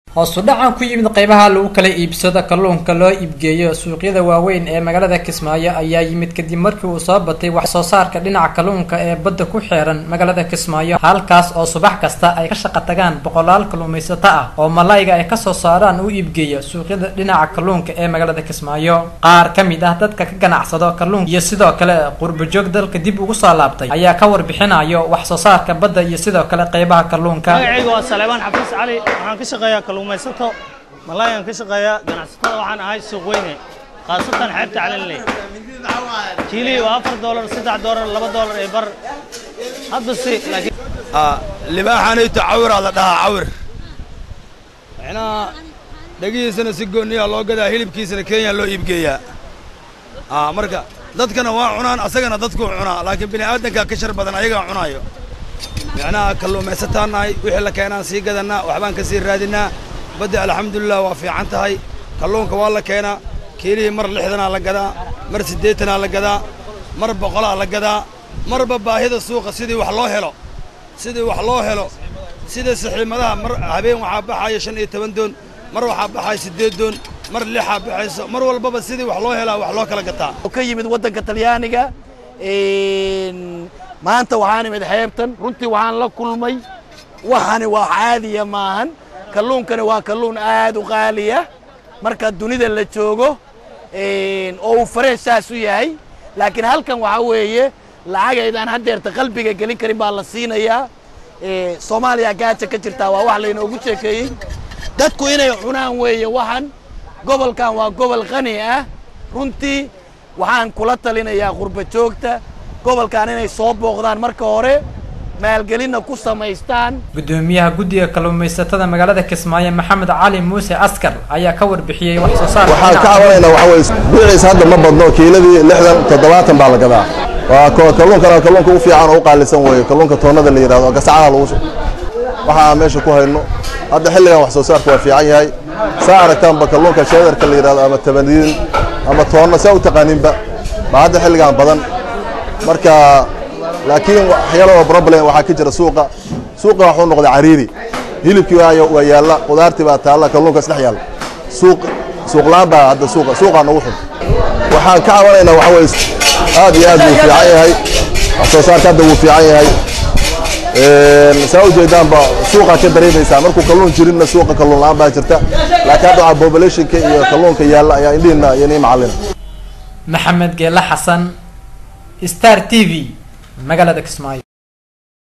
hoosu dhacan ku yimid qeybaha lagu kala iibsado kalluunka loo iibgeeyo suuqyada waaweyn ee magaalada kismaayo ayaa yimid kadib markii uu soo batay wax soo saarka dhinaca kalluunka ee badda ku xeeran magaalada kismaayo halkaas oo subax kasta ay ka shaqo tagaan boqolaal kalluumaysato ah oo malayga ay kasoo saaraan u iibgeeya suuqyada dhinaca kalluunka ee magaalada kismaayo qaar ka mid ah dadka ka ganacsado kalluunka iyo sidoo kale qurbajoog dalka dib ugu soo laabtay ayaa ka warbixinayo wax soo saarka badda iyo sidoo kale qeybaha kalluunka magacayga waa saleebaan xafiis cali waxaan ka shaqeeyaa kalluumaysato malaayaan ka shaqeeyaa ganacsatada waxaan ahay suuq weyne khaasatan xeebta calanley kiilihii waa afar doolar saddex doolar laba doolar ee bar hadda si laakiin libaaxanayto cawiraa la dhahaa cawir micnaha dhegihiisana si gooniyaa loo gadaa hilibkiisana kenya loo iibgeeyaa marka dadkana waa cunaan asagana dadkuu cunaa laakiin bini aadankaa ka shar badan ayagaa cunaayo micnaha kalluumaysataan nahay wixii la keenaan sii gadannaa waxbaan ka sii raadinnaa badda alxamdulilah waa fiican tahay kalluunka waa la keenaa kiilihii mar lixdanaa la gadaa mar siddeetanaa la gadaa mar boqolaa la gadaa marba baahida suuqa sidii wax loo helo sidii wax loo helo sida saxiimadaha mar habeen waxaa baxaya shan iyo toban doon mar waxaa baxaya siddeed doon mar lixaa baxayso mar walbaba sidii wax loo helaa wax loo kala gataa ka yimid waddanka talyaaniga maanta waxaan imid xeebtan runtii waxaan la kulmay waxani waa caadiya maahan kalluunkani waa kalluun aad u qaaliya marka dunida la joogo oo uu fareesh saas u yahay laakiin halkan waxaa weeye lacagaydaan haddeerta qalbiga gelin karin baa la siinayaa soomaaliya gaaja ka jirtaa waa wax laynoogu sheekeeyey dadku inay cunaan weeye waxan gobolkan waa gobol qani ah runtii waxaan kula talinayaa qurba joogta gobolkan inay soo booqdaan marka hore maalgelinna ku samaystaan gudoomiyaha guddiga kalluumaysatada magaalada kismaayo maxamed cali muuse askar ayaa ka warbixiyey wax soo saarka waxaan ka cabanaynaa waxa weye biiciisa hadda ma badno kiiladii lixdan toddobaatan baa la gadaa waa kalluunkana kalluunka u fiican oo u qaalisan weeye kalluunka toonnada la yidhahdo gasacada lagu waxaa meesha ku hayno hadda xilligan wax soo saarka waa fiican yahay saa aragtaanba kalluunka sheedarka la yidhahdo ama tabaniin ama toonna saa u taqaaninba baa hadda xilligan badan marka laakiin waxyaaloo problem waxaa ka jira suuqa suuqa waxuu noqday cariiri hilibkii waa yaalla qudaartii baa taalla kalluunka isdhex yaalla suuq suuqlaan baa hadda suuqa suuqaa nagu xun waxaan ka cabanaynaa waxa weye aad iyo aad buu fiican yahay wax soo saarka hadda wuu fiican yahay saa ujeedaanba suuqaa ka dareemaysaa markuu kalluun jirinna suuqa kalluun la-aan baa jirta laakiin hadda waxaa populationka iyo kalluunka yaalla ayaa indhihiina iyo nii macallina maxamed geela xasan star t v magaalada kismaayo